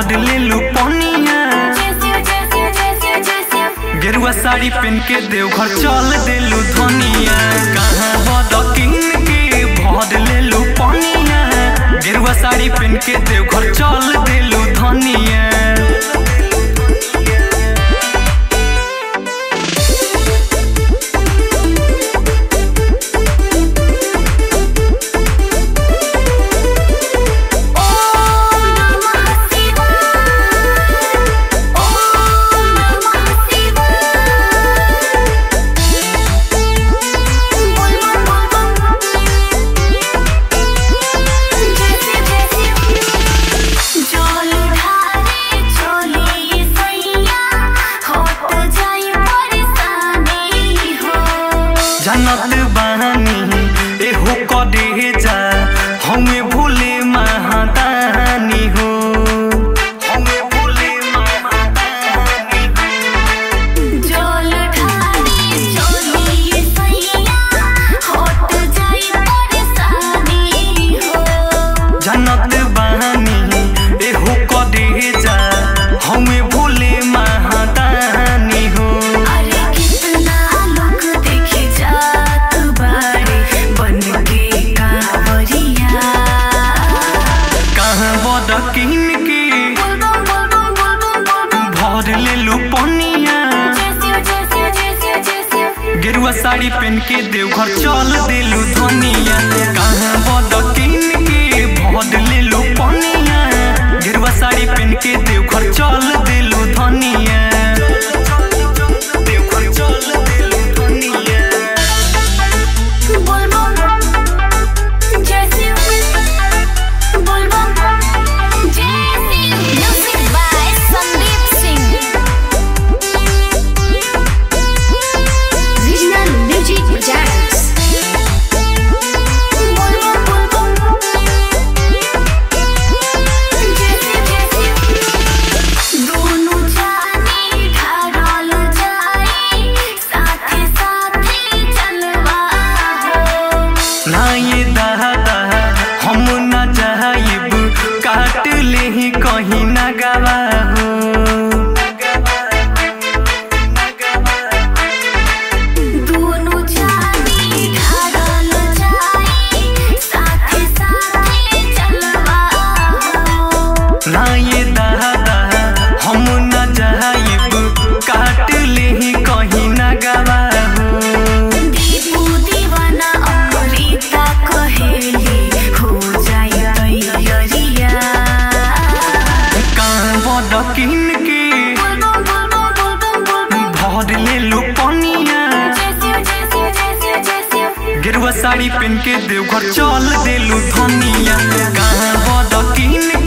भर लेलू पनिया गेरुआ साड़ी पहन के देवघर चल देलू धनिया कहाँ बद किन के भर लेलू पनिया गेरुआ साड़ी पहन के देवघर चल देलू धनिया जानत बानी एहो कदे जा हमें भूले महादानी हो हमें भूले महादानी हो जानत बानी एहो कदे जा हमें भूले महादानी हो कहाँ बद किन के भर लेलू पनिया गेरुआ साड़ी पहन के देवघर चल देलू धनिया कहाँ बद किन के भर लेलू पनिया गेरुआ साड़ी पहन के देवघर चल देलू धनिया देवघर चल देलू धनिया Sandeep Singh regional music projects ना ये दादा हम न जाइब काट ले ही कहीं न गवा हो ना ये दादा हम न जाइब काट ले ही कहीं न गवा हो कहाँ बद किन के भर लेलू पनिया गेरुआ साड़ी पहन के देवघर चल देलू धनिया कहाँ बद किन